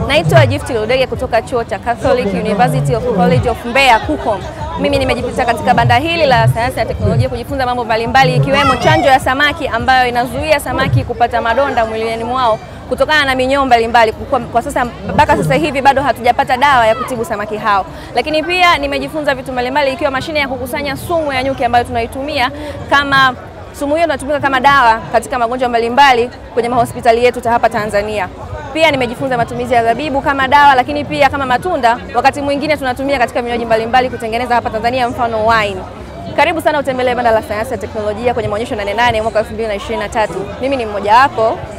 Naitwa Gift Ludege kutoka chuo cha Catholic University of College of Mbeya KUCOM. Mimi nimejipita katika banda hili la sayansi na teknolojia kujifunza mambo mbalimbali ikiwemo chanjo ya samaki ambayo inazuia samaki kupata madonda mwilini mwao kutokana na minyoo mbalimbali. Kwa, kwa sasa mpaka sasa hivi bado hatujapata dawa ya kutibu samaki hao, lakini pia nimejifunza vitu mbalimbali ikiwa mashine ya kukusanya sumu ya nyuki ambayo tunaitumia kama sumu hiyo inatumika kama dawa katika magonjwa mbalimbali kwenye mahospitali yetu hapa Tanzania. Pia nimejifunza matumizi ya zabibu kama dawa, lakini pia kama matunda, wakati mwingine tunatumia katika vinywaji mbalimbali kutengeneza hapa Tanzania, mfano wine. Karibu sana utembelee banda la sayansi na teknolojia kwenye maonyesho Nane Nane mwaka 2023. Mimi ni mmoja wapo